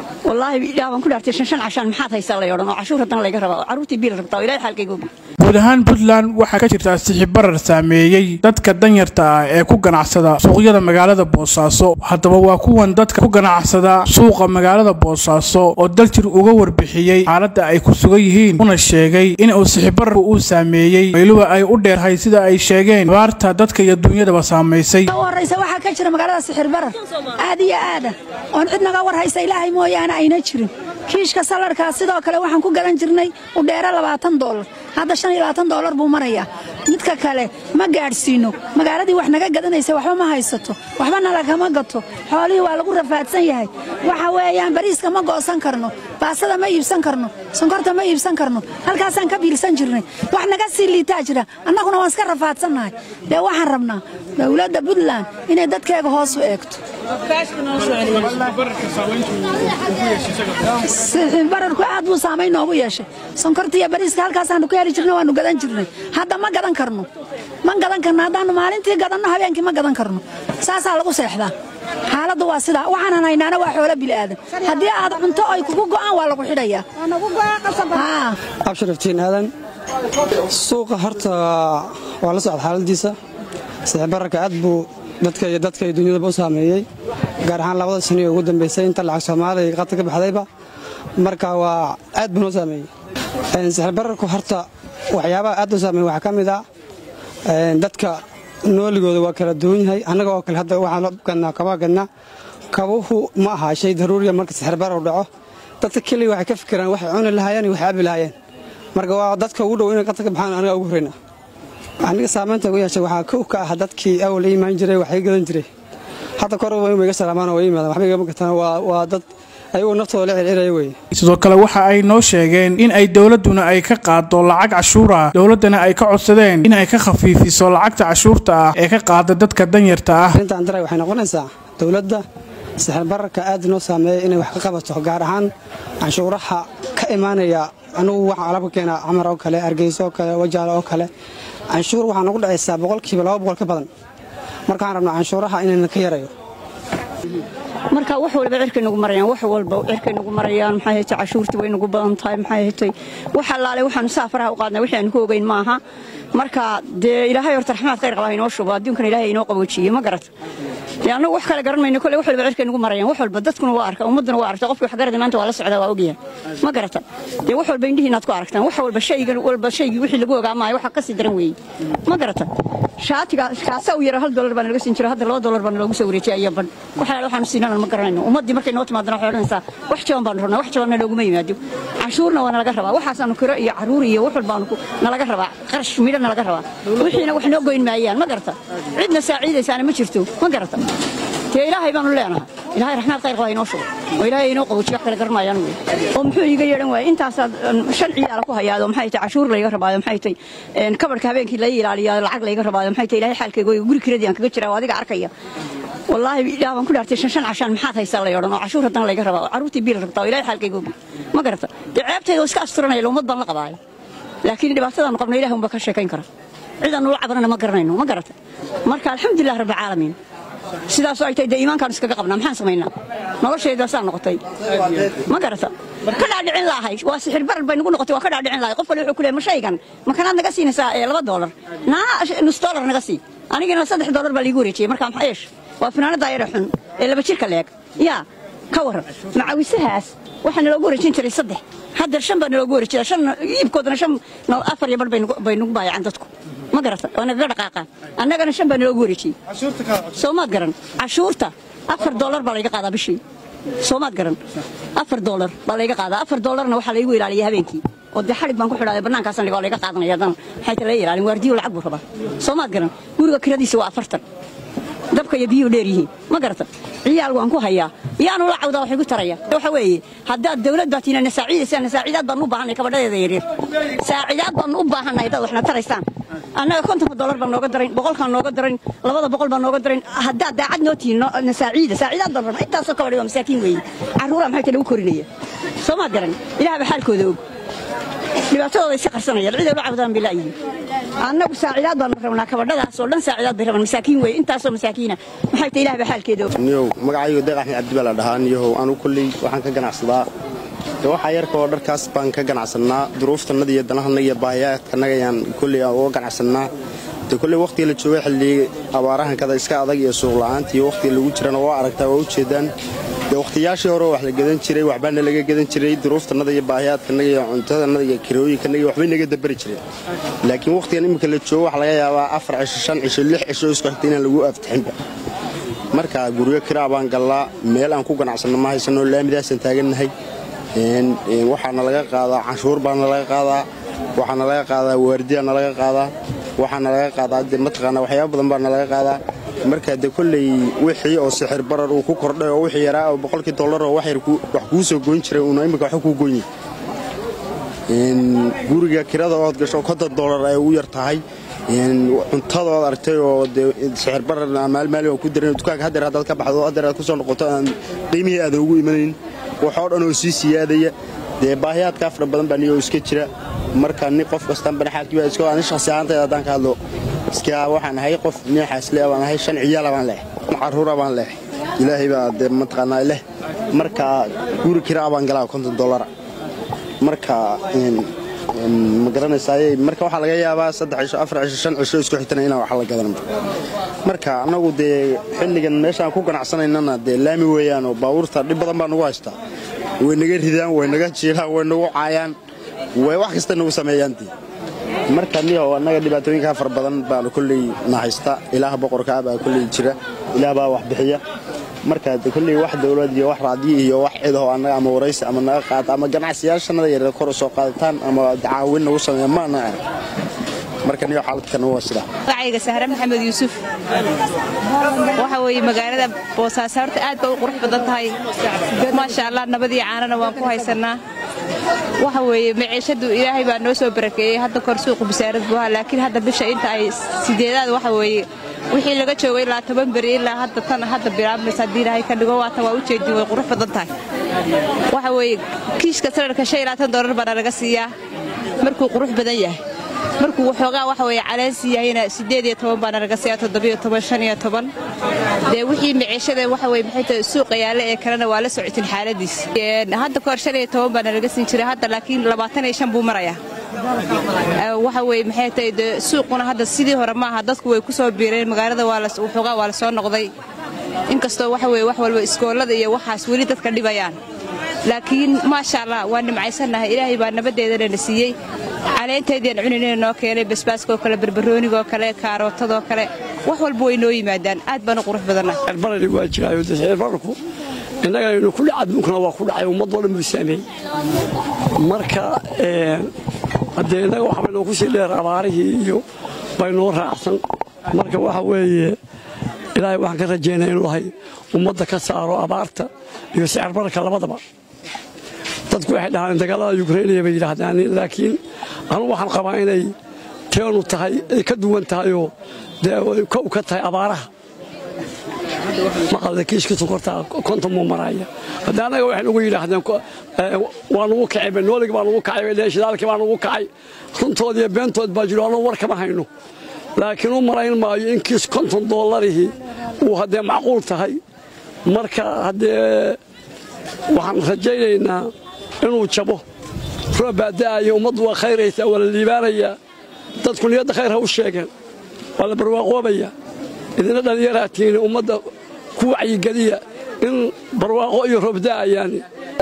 wallaahi ilaah baan ku dhaartay shan shan cashaan maxaad haysaa lay odhan oo cashuur haddana layga rabaa oo carruurtii biil rabtaa oo ilaahay xaalkayga ogi guud ahaan puntland waxaa ka jirtaa sixibarar saameeyey dadka danyarta ah ee ku ganacsada suuqyada magaalada boosaaso haddaba waa kuwan dadka ku ganacsada suuqa magaalada boosaaso oo daljir uga warbixiyey xaaladda ay ku sugan yihiin una sheegay in uu sixibararku uu saameeyey weliba ay u dheerhay sida ay sheegeen abaarta dadka iyo dunyadaba saamaysay horaysa waxaa ka jira magaalada sixir barar aad iyo aada oon cid naga war haysa ilaahay mooyaane ayna jirin kiishka salarkaas sidoo kale waxaan ku gadan jirnay udheero labaatan doolar hadda shan iyo labaatan doolar buu marayaa midka kale ma gaadhsiino magaaladii wax naga gadanaysa waxba ma haysato waxba nalagama gato xoolihii waa lagu rafaadsan yahay waxa weeyaan bariiska ma goosan karno baasada ma iibsan karno sonkorta ma iibsan karno halkaasaan ka biilsan jirnay wax naga sii liitaa jira annaguna waan iska rafaadsannahay dee waxaan rabnaa dowladda puntland inay dadkeega hoos u eegto bararku aad buu saamayn noogu yeeshay sonkorta iyo bariiska halkaasaanu ka heli jirna waanu gadan jirnay hadda ma gadan karno ma gadan karno haddaanu maalintii gadanno habeenkii ma gadan karno saasaa lagu seexdaa xaaladdu waa sidaa waxaanan haynaana waa xoolo bili'aadan haddii aad cunto ay kugu go'aan waa lagu xidhayaa absharaftiin aadan suuqa horta waa la socda xaaladiisa sixbararka aad buu dadka iyo dadka iyo dunyadaba u saameeyey gaar ahaan labada sano ee ugu dambaysay inta lacag soomaaliya qadka ka baxdayba marka waa aad buu noo saameeyey sixirbararku horta waxyaabaha aad u saameeyey waxaa ka mid ah dadka nooligooda waa kala duwan yahay annaga oo kale hadda waxaan gadnaa kabaa gadnaa kabuhu ma aha shay daruuriya marka sixirbarar u dhaco dadka keliya waxay ka fikiraan waxay cuni lahaayeen iyo waxay abi lahaayeen marka waa dadka ugu dhow inay qadka ka baxaan aniga ugu horreyna aniga saamaynta ugu yeeshay waxaa kow ka ah dadkii awal imaan jiray waxay gadan jiray hadda kor way iga salaamaan way yimaadaan waxba igama gataan waa dad ayagoo naftooda la circiraya weye sidoo kale waxa ay noo sheegeen in ay dowladduna ay ka qaado lacag cashuur ah dowladdana ay ka codsadeen in ay ka khafiifiso lacagta cashuurta ah ee ka qaada dadka danyarta ah arrintaan daray waxay noqonaysaa dowladda sixir bararka aad noo saameeya inay wax ka qabato gaar ahaan canshuuraha ka imaanaya anugu waxaan alabka keenaa camar oo kale hargeyso oo kale wajaale oo kale canshuur waxaa nagu dhacaysaa boqolkiiba laba boqol ka badan markaan rabno canshuuraha inayna ka yarayo marka wax walba cirkay nagu marayaan wax walba cirkay nagu marayaan maxay haytay cashuurtii way nagu badan tahay maxay haytay wax allaale waxaanu saafaraha u qaadnay wixii aanu ku ogeyn maaha marka dee ilaahay horta raxmaad khayr qaba inoo shubo adduunkana ilaahay inoo qaboojiye ma garata dee annagu wax kale garan mayno kolle wax walba cirkay nagu marayaan wax walba dadkuna waa arka ummadduna waa aragta qofkii wax garada maanta waa la socdaa waa ogyahay ma garata dee wax walba indhihiin aad ku aragtaan wax walba shaygan walba shaygii wixii lagu ogaa maayo waxa kasii daran weeye ma garata shaatiga kaasaa u yara hal dolar baa nalaga siin jira hadda laba dolar baa naloogu soo wareejiyay iyo ban wax alaale waxaanu siinana ma garanayno ummaddii markay noo timaadana waxay odhanaysaa wax jaban baanu rabnaa wax jabanna looguma yimaado canshuurna waa nalaga rabaa waxaasaanu kiro iyo caruur iyo wax walbaanu nalaga rabaa qarash midho nalaga rabaa wixiina wax noo goyn maayaan ma garata cidna saaciidaysaana ma jirto ma garata dee ilaahay baanu leenahay ilaahay raxmaad khayr qaba inoo shugo oo ilaahay inoo qaboojiyo wax kale garanaayaan wey oo muxuu iiga yeedhan waaya intaasaad shan ciyaala ku hayaado maxay tahay cashuur layga rabaayo maxay tahay kabarhka habeenkii laga ilaaliyaa lacag layga rabaayo maxay tahay ilaahay xaalkayga guri kiradii aan kaga jiraa oo adiga arkaya wallaahi ilaah baan ku dhaartay shan shan cashaan maxaad haysaa lay odhan oo cashuur haddana layga rabaa oo carruurtii biil rabtaa oo ilaahay xaalkayga ogi ma garata dee ceebtayda oo iska asturanaya ummad baan la qabaayo laakiin dhibaatadaanu qabno ilaah unba ka sheekayn kara cidaanu la cabanana ma garanayno ma garata marka alxamdulilah rabbilcaalamiin sidaasoo ay tahay dee iimaankaanu iskaga qabnaa maxaan samaynaa noloshaydasaa noqotay ma garata ka dhaadhicin lahay waa sixir barar bay nagu noqotay waa ka dhaadhicin lahay qof kale wuxuu ku leeyahay ma shaygan ma kanaad naga siinaysaa ee laba doolar naa nus doolar naga sii anigana saddex doolar baa liigu wareejiyey markaa maxaa yeesh waa finaanada yara xun ee laba jirka leeg yaa ka waran macawisahaas waxaa naloogu wareejin jiray saddex hadda shan baa naloogu wareejida shan iibkoodana shan afar iyo bar bay nagu baayacaan dadku ma garata waa nagaga dhaqaaqaan annagana shan baa naloogu wareejiyey soomaad garan cashuurta afar doolar baa layga qaadaa bishii soomaad garan afar doolar baa layga qaadaa afar doolarna waxaa laygu ilaaliya habeenkii oo dee xadhig baan ku xidhaaday bannaankaasan dhigo layga qaadanaya haddana maxay ta laga ilaalin waardiyo lacag buu rabaa soomaad garan guriga kiradiisa waa afartan dabka iyo biyuhu dheer yihiin ma garata ciyaal waan ku hayaa yaanu la cawdaa waxay ku taraya waxa weeye haddaad dawlad baa tiina nasaaciidaysaan nasaacidaad baan u baahanay kabadhadeeda yaryar saacidaad baan u baahanay haddaad waxna taraysaan annaga kontonka dollar baan nooga darayn boqolkaan nooga darayn labada boqol baan nooga darayn haddaad daacad noo tihiin nasaaciida saacidaad baan rabna intaasoo kabadhay waa masaakiin weeye carruuraa maxay ta lagu korinaya soomaad garan ilaah ba xaalkooda og dhibaatadooda iska qarsanayaan cid ula cabdaan bay la'yihiin annagu saacidaad baanu rabnaa kabadhadaas oo dhan saacidaad bay rabaan masaakiin weeye intaasoo masaakiina maxay tahay ilaah baa xaalkeeda og niyow magacaygu deeq axmed cabdi baa la dhahaa niyahow anu kolley waxaan ka ganacsadaa de waxaa yarka oo dharkaas baan ka ganacsannaa duruuftannada iyo danahannaga iyo baahiyaadkannaga ayaan kolley uga ganacsannaa de kolley wakhtiga la jooga xilligii abaarahankada iska adag iyo suuqla'aanta iyo wakhtiga lagu jirana waa aragtaa waa ujeeddaan dee wakhtiyaashii hore wax la gadan jiray waxbaana laga gadan jiray duruuftannada iyo baahiyaadkannaga iyo cuntadannada iyo kirooyinkannaga iyo waxbay naga dabari jireen laakiin wakhtigan imminka la joogo waxa laga yaabaa afar cisho shan cisho lix cisho isku xigta inaan lagu aftixinba marka guryo kiraa baan gallaa meel aan ku ganacsanno ma haysanoo laamidaasaan taagannahay waxaana laga qaadaa canshuur baana laga qaadaa waxaana laga qaadaa waardiyaana laga qaadaa waxaana laga qaadaa de mataqaana waxyaaba badan baana laga qaadaa marka de kolley wixii oo sixir barar uu ku kordhay oo wixii yaraa oo boqolkii dollar oo wax yar wax kuu soo goyn jiray uuna imminka waxba kuu goynyi guriga kirada ood gasho konton dollar ay ugu yar tahay cuntada ood aragtay oo de sixir barar maalmaali aan ku daran dukaanka haddeer haddaad ka baxdo haddeer aad ku soo noqoto aan qiimihii aadan ugu imanayn waxoo dhan oo sii siyaadaya dee baahiyaadkaa fara badan baa niyoo iska jira marka nin qof kastaan banaxaagtiba iska ani shakhsi ahaantayda haddaan ka hadlo iska waxaan ahay qof nin xaasle baan ahay shan ciyaala baan leh caruura baan leh ilaahay baa dee mataqaanaa leh marka guri kiraa baan galaa konton dollara marka ma garanaysaay marka waxaa laga yaabaa saddex cisho afar cisho shan cisho isku xigtana inaan wax la gadan marka annagu dee xilligan meeshaan ku ganacsanaynana dee laami weeyaan oo baabuurta dhib badan baa nagu haystaa way naga ridaan way naga jiilaan way nagu caayaan way wax kasta nagu sameeyaantii marka niyahow annaga dhibaatooyinkaa fara badan baanu kolley na haysta ilaah boqorkaa baa kolley jira ilaah baa wax bixiya marka de kolley wax dowlad iyo wax raadiyo iyo wax cidaho annaga ama waraysi ama naga qaata ama ganacsiyaashannada yaryar kor u soo qaadataan ama dacaawin nagu sameeya maana arag marka niyo xaaladkan waa sidaa magacayga sahre maxamed yuusuf waxa weeye magaalada boosaaso horta aad bay u qurux badan tahay maasha allah nabadii caanana waan ku haysannaa waxa weeye maciishadu ilaahay baa noo soo barakeeyey hadda kor suuqu bisaarad buuha laakiin hadda bisha inta ay sideedaad waxa weeye wixii laga joogay ilaa toban beri ilaa hadda tan hadda bilaabmaysa haddii ilaahay ka dhigo waatan waa u jeedin way qurux badan tahay waxa weeye kiishka salarka shan iyo labaatan doolar baana laga siiyaa markuu qurux badan yahay markuu waxoogaa waxa weeye caleensi yahayna siddeed iyo toban baana laga siiyaa toddobiyo toban shan iyo toban dee wixii maciishada waxa weye maxay tahay suuqa yaalla ee kalena waa la socotin xaaladiis hadda kahor shan iyo toban baana laga siin jiray hadda laakiin labaatan iyo shan buu marayaa waxa weye maxay tahay dee suuquna hadda sidii hore maaha dadku way ku soo biireen magaalada waa waxoogaa waa la soo noqday inkastoo waxa weye wax walba iskoolada iyo waxaas weli dadka dhibayaan laakiin maasha allah waa nimcaysannahay ilaahay baa nabaddeedana na siiyey caleentaydaan cuninayna noo keenay basbaaskaoo kale barbaroonigoo kale kaarootadoo kale wax walba way noo yimaadaan aad baan u qurux badannahay barari waa jiraayo sixirbararku innagaynu ku dhac adduunkana waa ku dhacay ummadoo dhan buu saameeyey marka haddee innaga waxa baynoo ku sii dheer abaarihii iyo baynoo raacsan marka waxa weeye ilaahay waxaan ka rajaynaya inuu lahay ummadda ka saaro abaarta iyo sicirbararka labadaba dadku waxay dhahaan dagaalada yukrainiya bay yidhaahdaan laakiin anugu waxaan qabaa inay teenu tahay ay ka duwan tahayoo dee kow ka tahay abaaraha maqalda kiishka sokortaa konton muu maraya hadda annaga waxay nugu yidhaahdeen waa nugu kacay benooligi baa nugu kacay bay dheheen shidaalkii baa nugu kacay runtood iyo beentood baa jiro anuu war kama hayno laakiin u malayn maayo in kiis konton doolarihii uu haddee macquul tahay marka haddee waxaan rajaynaynaa inuu jabo roob baa da'aya ummaddu waa khayraysaa waa la liibaanayaa dadku niyadda khayr ha u sheegeen waa la barwaaqoobaya idina dhallinyaraatiini ummadda ku wacyigeliya in barwaaqo iyo roob da'ayaani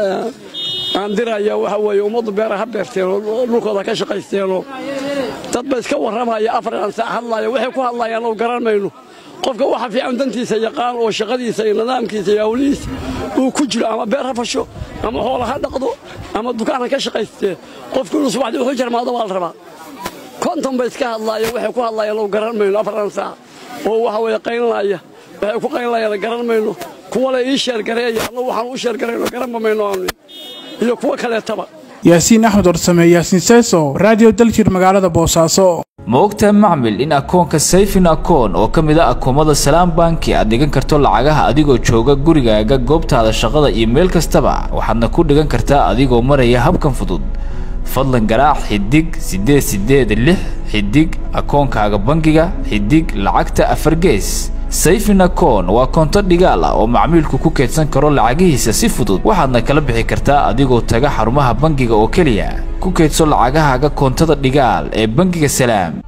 aan diraya waxa weeye ummaddu beera ha beerteen oo dhulkooda ka shaqaysteenoo dad ba iska warramaya afar aan saac hadlaaya waxay ku hadlayaan oo garan mayno qofka waxa fiican dantiisa yaqaan oo shaqadiisa iyo nidaamkiisa iyo hawlihiisa uu ku jiro ama beer ha fasho ama xoola ha dhaqdo ama dukaan ha ka shaqaystee qofku inuu subaxdii wuxuu jarmaado waa la rabaa konton ba iska hadlaaya waxay ku hadlayaan oo garan mayno afaran saac oo waxa weeye qaynlaya waxay ku qaynlayaan garan mayno kuwa le ii sheergareeya annagu waxaan u sheergarayno garanba mayno aanu iyo kuwo kaleetaba yaasiin axmed warsame yaasiin seeso raadiyo daljir magaalada boosaaso ma ogtahay macmil in akoonka sayfin akoon oo ka mid a akoomada salaam banki aad dhigan karto lacagaha adigoo jooga gurigaaga goobtaada shaqada iyo meel kastaba waxaadna ku dhigan kartaa adigoo maraya habkan fudud fadlan garaac xidig siddeed siddeed lix xidig akoonkaaga bangiga xidig lacagta afar gees sayfin akoon waa koonto dhigaal ah oo macmiilku ku keydsan karo lacagihiisa si fudud waxaadna kala bixi kartaa adigoo taga xarumaha bangiga oo keliya ku keydso lacagahaaga koontada dhigaal ee bangiga salaam